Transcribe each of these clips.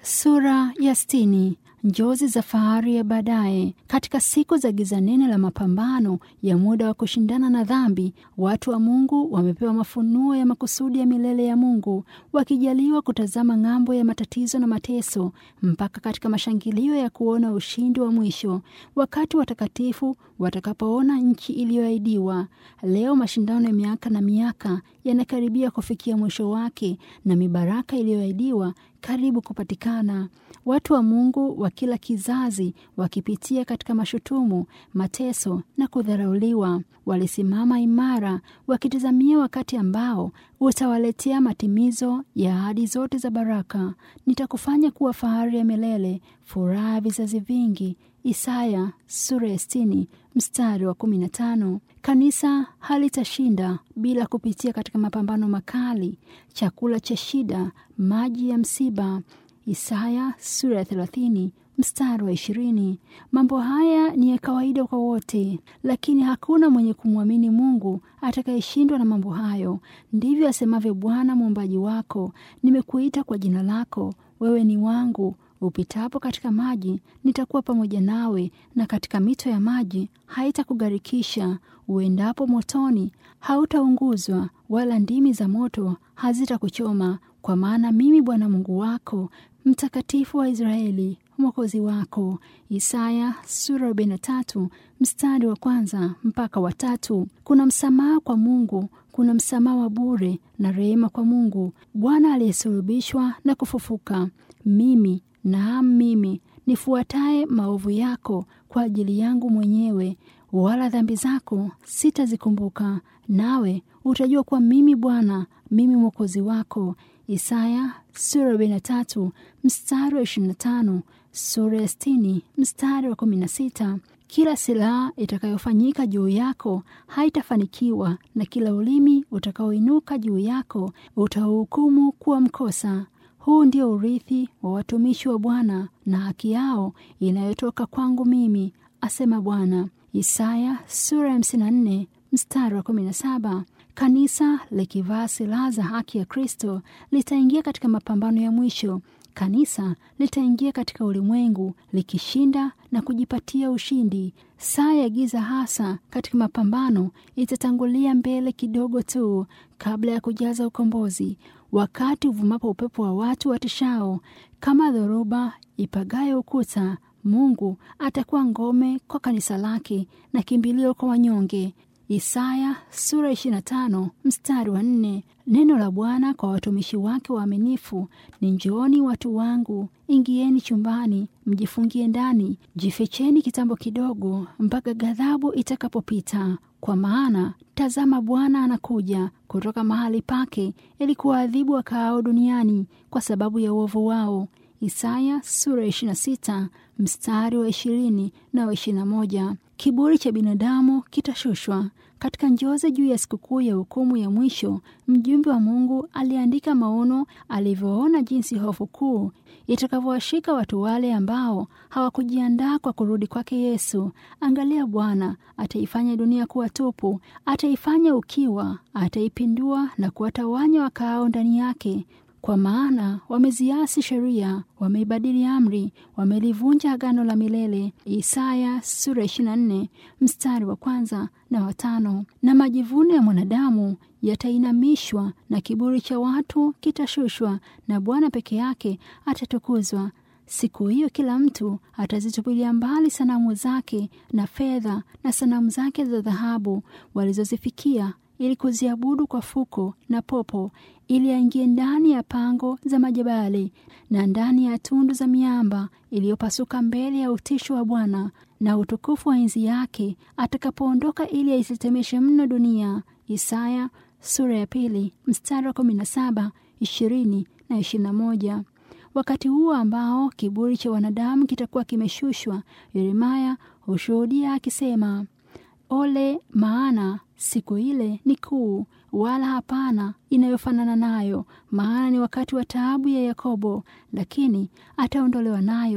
Sura ya sitini. Njozi za fahari ya baadaye. Katika siku za giza nene la mapambano ya muda wa kushindana na dhambi, watu wa Mungu wamepewa mafunuo ya makusudi ya milele ya Mungu, wakijaliwa kutazama ng'ambo ya matatizo na mateso mpaka katika mashangilio ya kuona ushindi wa mwisho, wakati watakatifu watakapoona nchi iliyoahidiwa. Leo mashindano ya miaka na miaka yanakaribia kufikia mwisho wake na mibaraka iliyoahidiwa karibu kupatikana. Watu wa Mungu wa kila kizazi wakipitia katika mashutumu, mateso na kudharauliwa, walisimama imara wakitazamia wakati ambao utawaletea matimizo ya ahadi zote za baraka. Nitakufanya kuwa fahari ya milele, furaha ya vizazi vingi. Isaya sura ya sitini mstari wa kumi na tano. Kanisa halitashinda bila kupitia katika mapambano makali, chakula cha shida, maji ya msiba. Isaya sura ya thelathini mstari wa ishirini. Mambo haya ni ya kawaida kwa wote, lakini hakuna mwenye kumwamini Mungu atakayeshindwa na mambo hayo. Ndivyo asemavyo Bwana muumbaji wako, nimekuita kwa jina lako, wewe ni wangu. Upitapo katika maji nitakuwa pamoja nawe, na katika mito ya maji haitakugharikisha. Uendapo motoni hautaunguzwa, wala ndimi za moto hazitakuchoma. Kwa maana mimi Bwana Mungu wako, mtakatifu wa Israeli, mwokozi wako. Isaya sura arobaini na tatu mstari wa kwanza mpaka wa tatu. Kuna msamaha kwa Mungu, kuna msamaha wa bure na rehema kwa Mungu. Bwana aliyesulubishwa na kufufuka, mimi naam, mimi nifuataye maovu yako kwa ajili yangu mwenyewe, wala dhambi zako sitazikumbuka. Nawe utajua kuwa mimi Bwana, mimi mwokozi wako. Isaya sura arobaini na tatu mstari wa ishirini na tano sura ya sitini mstari wa kumi na sita Kila silaha itakayofanyika juu yako haitafanikiwa, na kila ulimi utakaoinuka juu yako utauhukumu kuwa mkosa. Huu ndio urithi wa watumishi wa Bwana na haki yao inayotoka kwangu mimi, asema Bwana. Isaya sura ya hamsini na nne mstari wa kumi na saba. Kanisa likivaa silaha za haki ya Kristo litaingia katika mapambano ya mwisho. Kanisa litaingia katika ulimwengu likishinda na kujipatia ushindi. Saa ya giza hasa katika mapambano itatangulia mbele kidogo tu kabla ya kujaza ukombozi. Wakati uvumapo upepo wa watu watishao kama dhoruba ipagayo ukuta, Mungu atakuwa ngome kwa kanisa lake na kimbilio kwa wanyonge. Isaya sura 25 mstari wa nne. Neno la Bwana kwa watumishi wake waaminifu ni njooni, watu wangu, ingieni chumbani, mjifungie ndani, jificheni kitambo kidogo, mpaka ghadhabu itakapopita. Kwa maana tazama, Bwana anakuja kutoka mahali pake, ili kuwaadhibu wakaao duniani kwa sababu ya uovu wao. Isaya sura 26 mstari wa ishirini na wa ishirini na moja. Kiburi cha binadamu kitashushwa. Katika njozi juu ya sikukuu ya hukumu ya mwisho, mjumbe wa Mungu aliandika maono alivyoona jinsi hofu kuu itakavyowashika watu wale ambao hawakujiandaa kwa kurudi kwake Yesu. Angalia, Bwana ataifanya dunia kuwa tupu, ataifanya ukiwa, ataipindua na kuwatawanya wakaao ndani yake kwa maana wameziasi sheria, wameibadili amri, wamelivunja agano la milele. Isaya sura 24 mstari wa kwanza na watano. Na majivuno ya mwanadamu yatainamishwa na kiburi cha watu kitashushwa, na Bwana peke yake atatukuzwa. Siku hiyo kila mtu atazitupilia mbali sanamu zake na fedha na sanamu zake za dhahabu walizozifikia ili kuziabudu kwa fuko na popo, ili aingie ndani ya pango za majabali na ndani ya tundu za miamba iliyopasuka mbele ya utisho wa Bwana na utukufu wa enzi yake atakapoondoka, ili aisitemeshe mno dunia. Isaya sura ya pili mstari wa kumi na saba, ishirini na ishirini na moja. Wakati huo ambao kiburi cha wanadamu kitakuwa kimeshushwa, Yeremaya hushuhudia akisema Ole, maana siku ile ni kuu, wala hapana inayofanana nayo. Maana ni wakati wa taabu ya Yakobo, lakini ataondolewa nayo.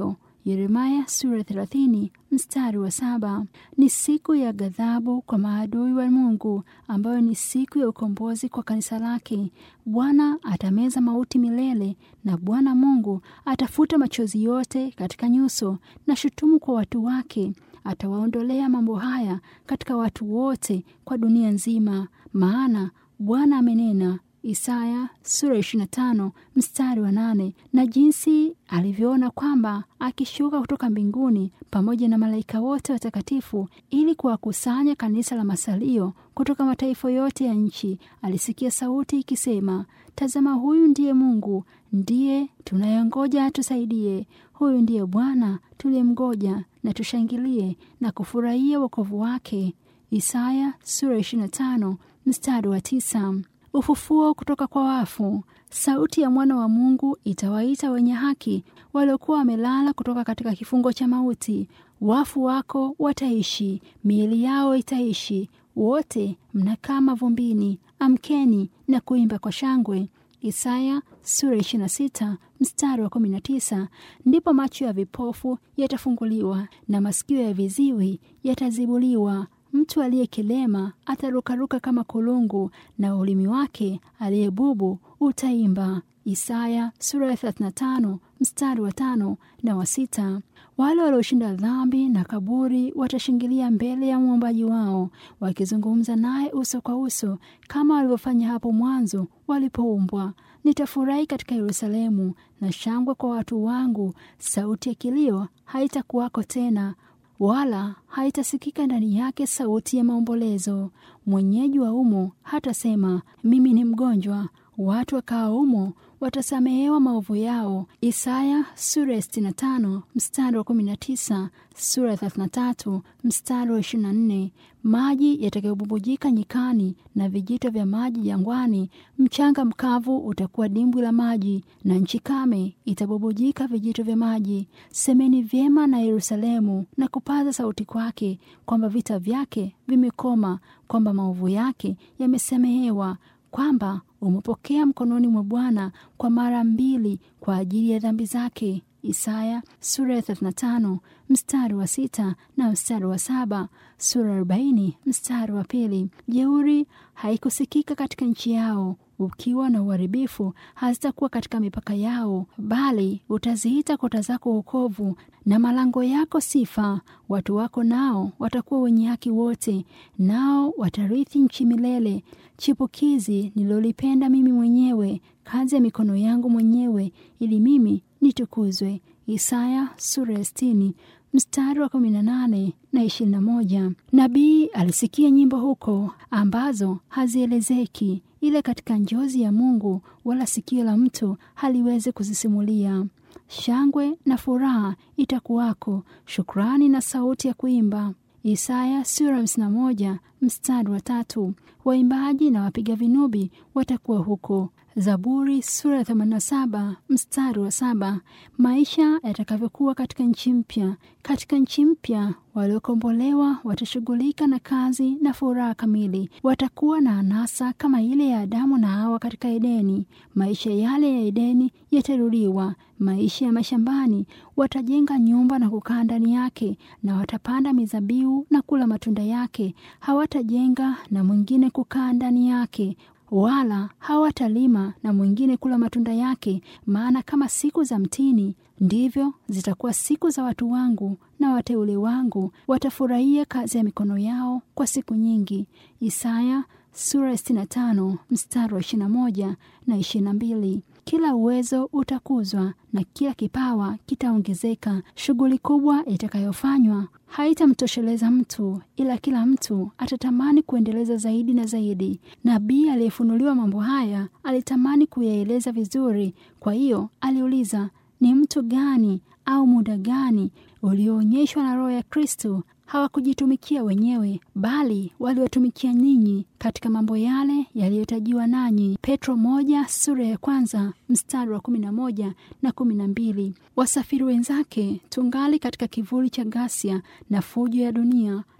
Yeremaya sura 30 mstari wa saba. Ni siku ya ghadhabu kwa maadui wa Mungu, ambayo ni siku ya ukombozi kwa kanisa lake. Bwana atameza mauti milele, na Bwana Mungu atafuta machozi yote katika nyuso na shutumu kwa watu wake. Atawaondolea mambo haya katika watu wote kwa dunia nzima, maana Bwana amenena. Isaya sura 25 mstari wa nane. Na jinsi alivyoona kwamba akishuka kutoka mbinguni pamoja na malaika wote watakatifu ili kuwakusanya kanisa la masalio kutoka mataifa yote ya nchi, alisikia sauti ikisema, tazama, huyu ndiye Mungu, ndiye tunayengoja atusaidie. Huyu ndiye Bwana tuliyemgoja, na tushangilie na kufurahia wokovu wake. Isaya sura 25 mstari wa tisa. Ufufuo kutoka kwa wafu. Sauti ya mwana wa Mungu itawaita wenye haki waliokuwa wamelala kutoka katika kifungo cha mauti. Wafu wako wataishi, miili yao itaishi. Wote mnakaa mavumbini, amkeni na kuimba kwa shangwe. Isaya sura 26 mstari wa 19. Ndipo macho ya vipofu yatafunguliwa na masikio ya viziwi yatazibuliwa. Mtu aliyekilema atarukaruka kama kulungu, na ulimi wake aliyebubu utaimba. Isaya sura ya 35 mstari wa tano na wa sita. Wale walioshinda dhambi na kaburi watashingilia mbele ya muumbaji wao, wakizungumza naye uso kwa uso, kama walivyofanya hapo mwanzo walipoumbwa. Nitafurahi katika Yerusalemu na shangwe kwa watu wangu. Sauti ya kilio haitakuwako tena wala haitasikika ndani yake sauti ya maombolezo. Mwenyeji wa umo hatasema mimi ni mgonjwa. Watu wakao umo watasamehewa maovu yao. Isaya sura ya 65 mstari wa 19, sura ya 33 mstari wa 24. Maji yatakayobubujika nyikani na vijito vya maji jangwani. Mchanga mkavu utakuwa dimbwi la maji, na nchi kame itabubujika vijito vya maji. Semeni vyema na Yerusalemu na kupaza sauti kwake, kwamba vita vyake vimekoma, kwamba maovu yake yamesamehewa, kwamba umepokea mkononi mwa Bwana kwa mara mbili kwa ajili ya dhambi zake. Isaya sura ya 35 mstari wa sita na mstari wa saba sura 40 mstari wa pili. Jeuri haikusikika katika nchi yao, ukiwa na uharibifu hazitakuwa katika mipaka yao, bali utaziita kota zako wokovu na malango yako sifa. Watu wako nao watakuwa wenye haki wote, nao watarithi nchi milele. Chipukizi nililolipenda mimi mwenyewe, kazi ya mikono yangu mwenyewe, ili mimi nitukuzwe. Isaya sura ya sitini mstari wa kumi na nane na ishirini na moja. Nabii alisikia nyimbo huko ambazo hazielezeki, ile katika njozi ya Mungu, wala sikio la mtu haliwezi kuzisimulia. Shangwe na furaha itakuwako, shukrani na sauti ya kuimba. Isaya sura hamsini na moja mstari wa tatu. Waimbaji na wapiga vinubi watakuwa huko. Zaburi sura ya 87 mstari wa saba. Maisha yatakavyokuwa katika nchi mpya. Katika nchi mpya waliokombolewa watashughulika na kazi na furaha kamili. Watakuwa na anasa kama ile ya Adamu na Hawa katika Edeni. Maisha yale ya Edeni yatarudiwa. Maisha ya mashambani, watajenga nyumba na kukaa ndani yake, na watapanda mizabibu na kula matunda yake. Hawatajenga na mwingine kukaa ndani yake wala hawatalima na mwingine kula matunda yake. Maana kama siku za mtini ndivyo zitakuwa siku za watu wangu, na wateule wangu watafurahia kazi ya mikono yao kwa siku nyingi. Isaya sura ya 65 mstari wa 21 na 22. Kila uwezo utakuzwa na kila kipawa kitaongezeka. Shughuli kubwa itakayofanywa haitamtosheleza mtu, ila kila mtu atatamani kuendeleza zaidi na zaidi. Nabii aliyefunuliwa mambo haya alitamani kuyaeleza vizuri, kwa hiyo aliuliza, ni mtu gani au muda gani ulioonyeshwa na Roho ya Kristo hawakujitumikia wenyewe bali waliwatumikia ninyi katika mambo yale yaliyotajiwa nanyi. Petro moja sura ya kwanza mstari wa kumi na moja na kumi na mbili. Wasafiri wenzake tungali katika kivuli cha ghasia na fujo ya dunia,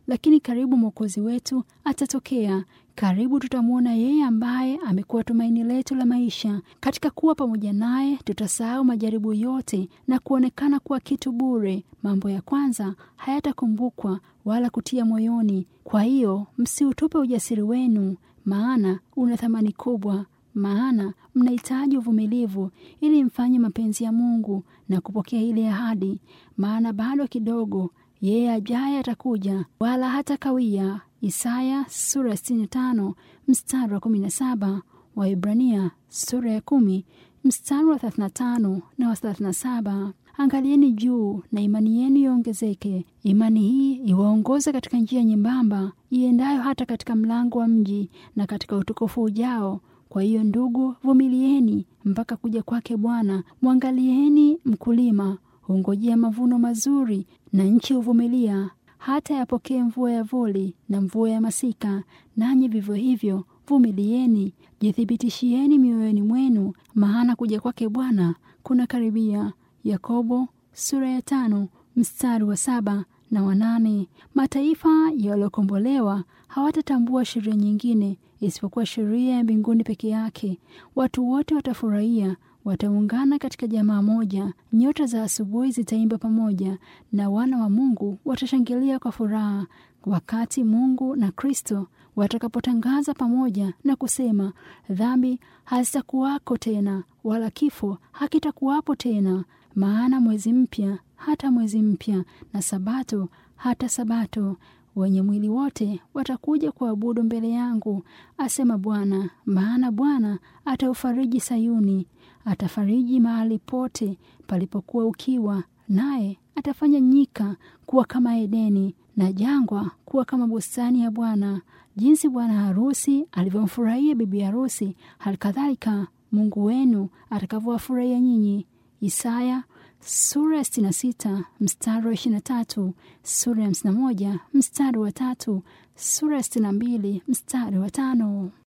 lakini karibu mwokozi wetu atatokea. Karibu tutamwona yeye ambaye amekuwa tumaini letu la maisha. Katika kuwa pamoja naye, tutasahau majaribu yote na kuonekana kuwa kitu bure. Mambo ya kwanza hayatakumbukwa wala kutia moyoni. Kwa hiyo msiutupe ujasiri wenu, maana una thamani kubwa maana mnahitaji uvumilivu ili mfanye mapenzi ya Mungu na kupokea ile ahadi. Maana bado kidogo, yeye ajaye atakuja, wala hata kawia. Isaya sura ya 65 mstari wa 17, Waibrania sura ya kumi mstari wa 35 na wa 37. Angalieni juu na imani yenu iongezeke. Imani hii iwaongoze katika njia nyembamba iendayo hata katika mlango wa mji na katika utukufu ujao. Kwa hiyo ndugu, vumilieni mpaka kuja kwake Bwana. Mwangalieni mkulima hungojea mavuno mazuri, na nchi huvumilia hata yapokee mvua ya vuli na mvua ya masika. Nanyi vivyo hivyo vumilieni, jithibitishieni mioyoni mwenu, maana kuja kwake Bwana kuna karibia. Yakobo sura ya tano mstari wa saba na wanane. Mataifa yaliyokombolewa hawatatambua sheria nyingine isipokuwa sheria ya mbinguni peke yake. Watu wote watafurahia, wataungana katika jamaa moja. Nyota za asubuhi zitaimba pamoja, na wana wa Mungu watashangilia kwa furaha, wakati Mungu na Kristo watakapotangaza pamoja na kusema, dhambi hazitakuwako tena, wala kifo hakitakuwapo tena, maana mwezi mpya hata mwezi mpya, na sabato hata sabato wenye mwili wote watakuja kuabudu mbele yangu, asema Bwana. Maana Bwana ataufariji Sayuni, atafariji mahali pote palipokuwa ukiwa, naye atafanya nyika kuwa kama Edeni na jangwa kuwa kama bustani ya Bwana. Jinsi bwana harusi alivyomfurahia bibi harusi, halikadhalika Mungu wenu atakavyowafurahia nyinyi. Isaya sura ya 66 mstari wa 23, sura ya 51 mstari wa tatu, sura ya 62 mstari wa tano.